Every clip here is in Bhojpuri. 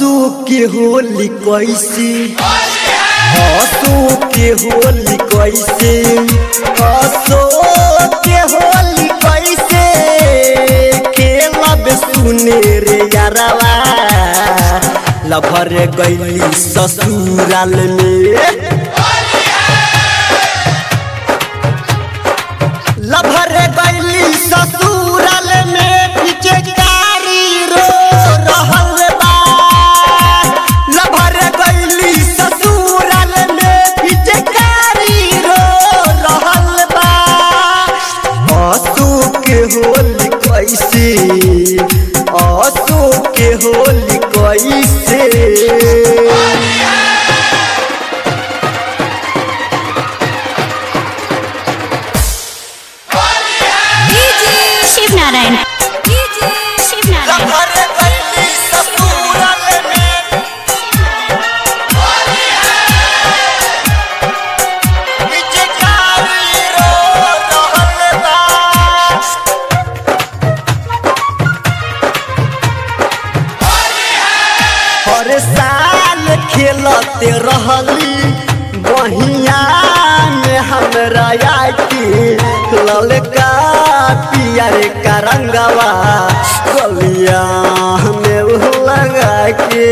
हसू के होली कैसे हसू के होली कैसे हसू के होली कैसे खेलब सुने रे यारवा लभर गैली ससुराल में लभर गैली ससुराल में पीछे कारी रो रहल बा लभर गैली ससुराल में पीछे कारी रो रहल बा आंसू के होली कैसे आंसू के होली कैसे शिव नारायण शिव नारायण लभर गैली ससुराल में पीछे कारी रो रहल बा हर साल खेलते रहली बहिया में हमरा आके ललका पियर का रंगवा गलिया में उ लगा के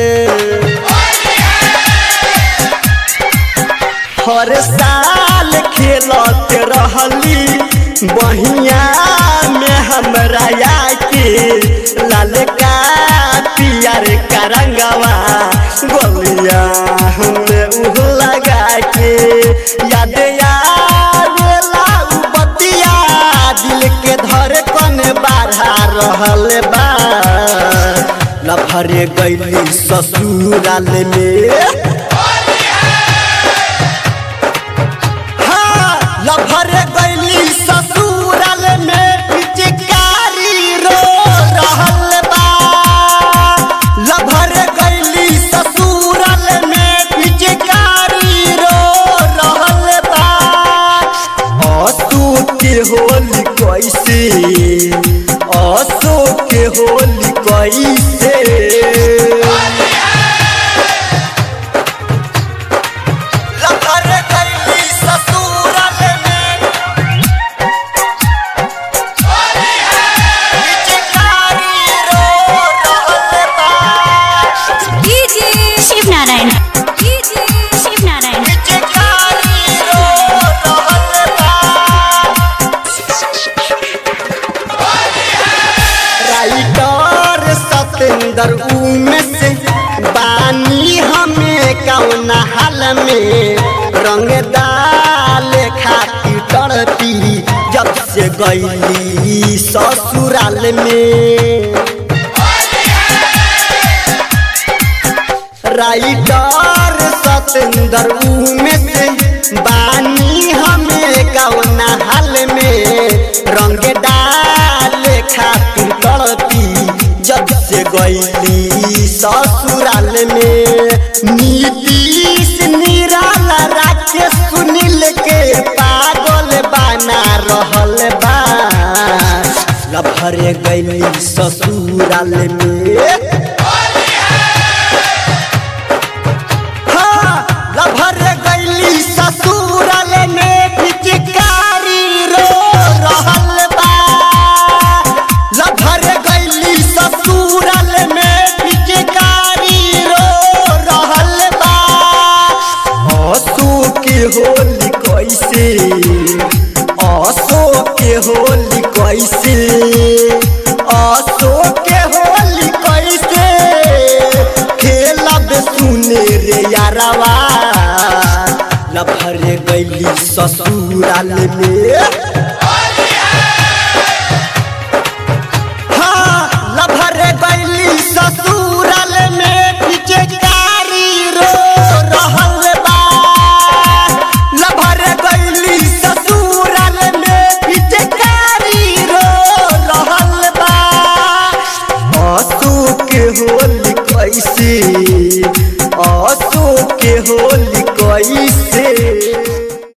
हर साल खेलते रहली बहिया में हमरा आके ललका पियर का रंगवा गोलिया में उ लगा के याद आवेला उ बतिया दिल के धड़कन बढ़ा रहल बा लफरे गैली ससुराल में हाँ, लभर गैली ससुराल में पिचकारी रो रहल बा लभर गैली ससुराल में पिचकारी रो रहल बा आंसू के होली कैसे आंसू के होली कैसे लभर गैली ससुराल में पिचकारी रो रहल बा शिव नारायण शिव नारायण पिचकारी रो रहल बा राइटर सतेंद्र उमेश बानी हमें कौन हाल में रंग डाले खाती तड़पी जब से गईली ससुराल में राइटर सतेंद्र उमेश बानी हमें कौन हाल में रंग डाले खातिर तड़पी जब से गईली ससुराल में नीतीश निराला राकेश सुनील के पागल बना रहल बा लभरे गईली ससुराल में हाँ, लभर गैली ससुराल में पिचकारी रो रहल बा लभर गैली ससुराल में पिचकारी रो रहल बा आंसू के होली कैसे आंसू के होली कैसे आंसू के होली कैसे खेलब सुने रे यारवा लभर गैली ससुराल में